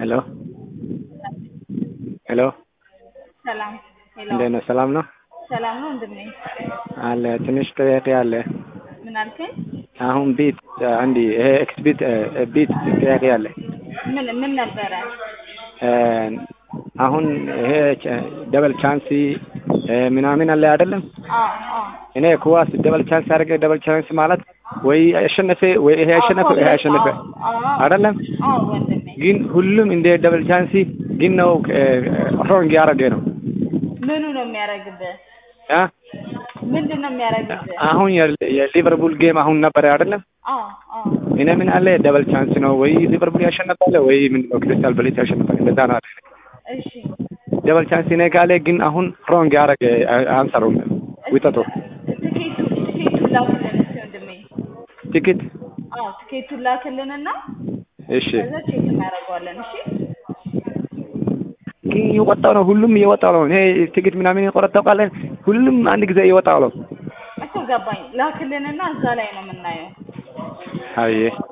ሄሎ ሄሎ ሰላም ሄሎ እንዴት ነው? ሰላም ነው ሰላም ነው ወንድሜ። አለ። ትንሽ ጥያቄ አለ። ምን አልከኝ? አሁን ቢት አንዲ ይሄ ኤክስ ቢት ቢት ጥያቄ አለ። ምን ምን ነበረ? አሁን ይሄ ደበል ቻንስ ምናምን አለ አይደለም? አዎ አዎ እኔ ኩዋስ ደበል ቻንስ አድርገ ደበል ቻንስ ማለት ወይ አሸነፈ ወይ ይሄ አሸነፈ ይሄ አሸነፈ አይደለም? አዎ ወንድሜ። ግን ሁሉም እንደ ደበል ቻንስ ግን ነው ሮንግ ያደረገ ነው ምኑ ነው የሚያደርግብህ? አ ምንድን ነው የሚያደርግብህ? አሁን የሊቨርፑል ጌም አሁን ነበረ አይደለም? አዎ አዎ እኔ ምን አለ ደበል ቻንስ ነው ወይ ሊቨርፑል ያሸነፋል ወይ ምን ነው ክሪስታል ፓላስ ያሸነፋል እንደዛ ነው አለ። እሺ ደበል ቻንስ እኔ ካለ ግን አሁን ሮንግ ያደረገ አንሰሩም ውጠቶ ትኬቱ ትኬቱን ላክልን እስኪ ወንድሜ። ቲኬት አዎ ትኬቱን ላክልንና እሺ ከዛ ቼክ እናደርገዋለን። እሺ ግን እየወጣው ነው ሁሉም እየወጣው ነው። እኔ ቲኬት ምናምን የቆረጠው ቃለ ሁሉም አንድ ጊዜ እየወጣው ነው። እኮ ገባኝ። ላክልንና እዛ ላይ ነው የምናየው። አየ